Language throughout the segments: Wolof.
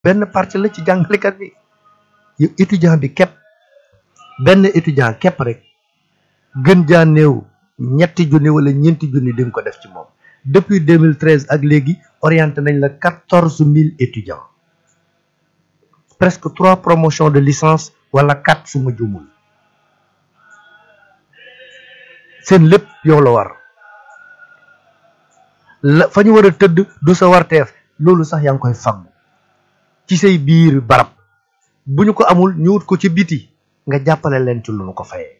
benn partie la ci jàngalekat bi yow étudiant bi képp benn étudiant képp rek gën jaa néew ñetti junni wala ñeenti junni di nga ko def ci moom depuis 2013 ak léegi orienté nañ la quatorze mille étudiants presque trois promotions de licence wala quatre su ma jumul seen lépp yow la war la fa ñu war a tëdd du sa warteef loolu sax yaa ngi koy faggu ci say biir barab bu ñu ko amul ñu wut ko ci biti nga jàppale leen ci lu ñu ko fayee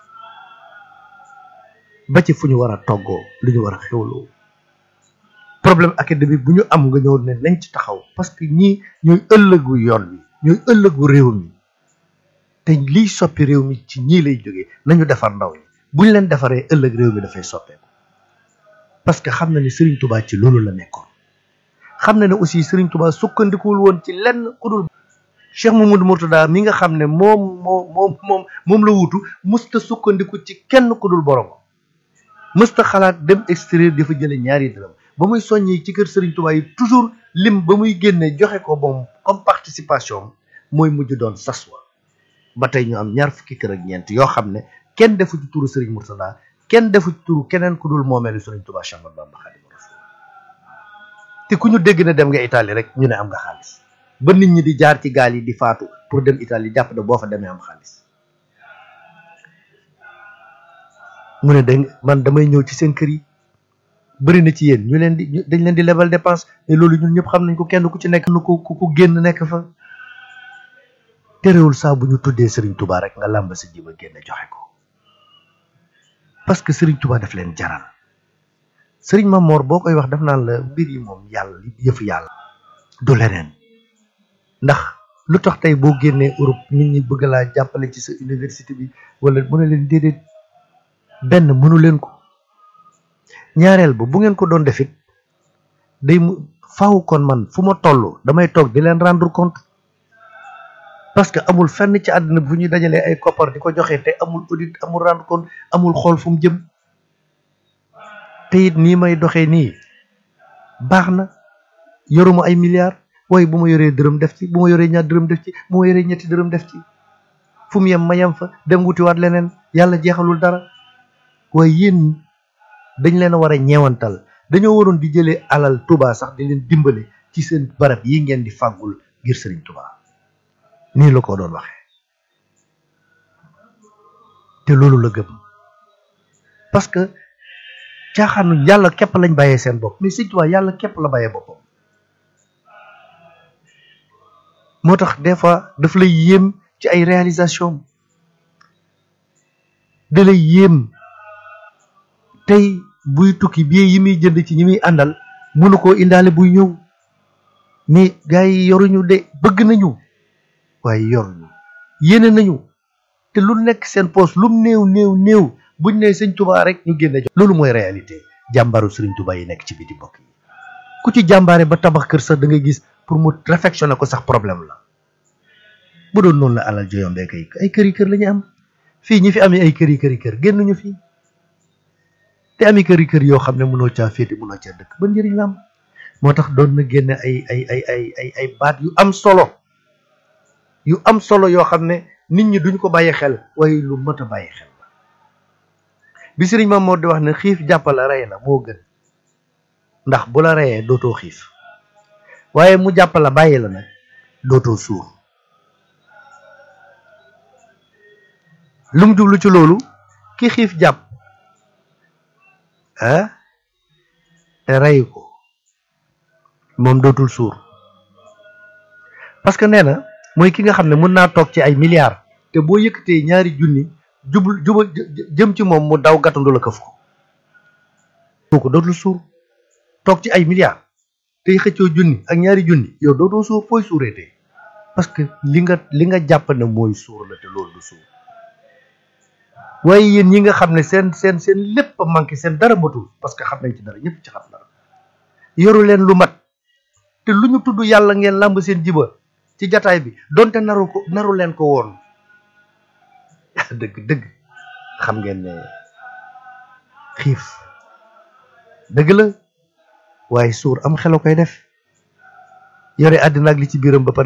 ba ci fu ñu war a toggoo lu ñu war a xewloo problème académique bu ñu am nga ñëw ne nañ ci taxaw parce que ñii ñooy ëllëgu yoon wi ñooy ëllëgu réew mi te liy soppi réew mi ci ñii lay jógee nañu defar ndaw ñi buñ leen defaree ëllëg réew mi dafay soppeeku parce que xam na ne Serigne Touba ci loolu la nekkoon xam na ne aussi Serigne Touba sukkandikuwul woon ci lenn ku dul Cheikh Mamadou Mourtada mi nga xam ne moom moo moom moom moom la wutu musta sukkandiku ci kenn ku dul borom mësta xalaat dem extérieur dafa jële ñaari dërëm ba muy soññee ci kër Serigne Touba yi toujours lim ba muy génne joxe ko moom comme participation mooy mujj doon saswa ba tey ñu am ñaar fukki kër ak ñeent yoo xam ne kenn defu ci turu Serigne Mourtada kenn defu ci turu keneen ku dul moomeelu Serigne Touba Cheikh Ahmadou Bamba Khadimu Rasul te ku ñu dégg ne dem nga Italie rek ñu ne am nga xaalis ba nit ñi di jaar ci gaal yi di faatu pour dem Italie jàpp ne boo fa demee am xaalis mu ne dañ man damay ñëw ci seen kër yi bëri na ci yéen ñu leen di dañ leen di lebal dépense mais loolu ñun ñëpp xam nañ ko kenn ku ci nekk nu ku ku génn nekk fa terewul saa bu ñu tuddee Serigne Touba rek nga làmb sa jiba génn joxe ko parce que Serigne Touba daf leen jaral Serigne Mamor boo koy wax daf naan la mbir yi moom yàlla yëfu yàlla du leneen ndax lu tax tey boo génnee Europe nit ñi bëgg laa jàppale ci sa université bi wala mu ne leen déedéet benn mënu leen ko ñaareel ba bu ngeen ko doon defit day mu faaw kon man fu ma toll damay toog di leen rendre compte parce que amul fenn ci àddina bu ñuy dajalee ay koppar di ko joxe te amul audit amul rendre compte amul xool fu mu jëm te it nii may doxee nii baax na yoruma ay milliards waaye bu ma yoree dërëm def ci bu ma yoree ñaar dërëm def ci bu ma yoree ñetti dërëm def ci fu mu yem ma yem fa dem wutiwaat leneen yàlla jeexalul dara waaye yéen dañ leen a war a ñeewantal dañoo waroon di jëlee alal Touba sax di leen dimbale ci seen barab yi ngeen di fàggul ngir Serigne Touba nii la ko doon waxee te loolu la gëm parce que caaxaanu yàlla képp lañ bàyyee seen bopp mais Serigne Touba yàlla képp la bàyyee boppam moo tax des fois daf lay yéem ci ay réalisation da lay yéem tey buy tukki bii yi muy jënd ci ñi muy àndal mënu koo indaale buy ñëw mais gars yi yoruñu de bëgg nañu waaye yoruñu yéene nañu te lu nekk seen poos lum néew néew néew buñ ne sëñ Touba rek ñu génne jox loolu mooy réalité jàmbaaru sëriñ Touba yi nekk ci biti mbokk yi ku ci jàmbaare ba tabax kër sax da ngay gis pour mu réfectionner ko sax problème la bu doon noonu la alal joyombee kay ay kër yi kër la ñu am fii ñi fi amee ay kër yi kër yi kër génnuñu fii te ami kër yi kër yoo xam ne mënoo caa féete mënoo caa dëkk ba njëriñ la am moo tax doon na génne ay ay ay ay ay ay baat yu am solo yu am solo yoo xam ne nit ñi duñ ko bàyyi xel waaye lu mat a bàyyi xel la bi sëriñ Maam moo di wax ne xiif jàppala rey la moo gën ndax bu la reyee dootoo xiif waaye mu jàppala bàyyi la nag dootoo suur lu mu jublu ci loolu ki xiif jàpp ah te rey ko moom dootul suur parce que nee na mooy ki nga xam ne mën naa toog ci ay milliards te boo yëkkatee ñaari junni jubul jubal jëm ci moom mu daw gàttandu la këf ko kooku dootul suur toog ci ay milliards tey xëccoo junni ak ñaari junni yow dootoo suur fooy suureetee parce que li nga li nga jàpp ne mooy suur la te loolu du suur waaye yéen ñi nga xam ne seen seen seen lépp a manqué seen dara matul parce que xam nañ ci dara ñëpp ci xam dara yoru leen lu mat te lu ñu tudd yàlla ngeen làmb seen jiba ci jataay bi donte naru ko naru leen ko woon dëgg dëgg xam ngeen ne xiif dëgg la waaye suur am xelo koy def yore àddina ak li ci biiram ba pare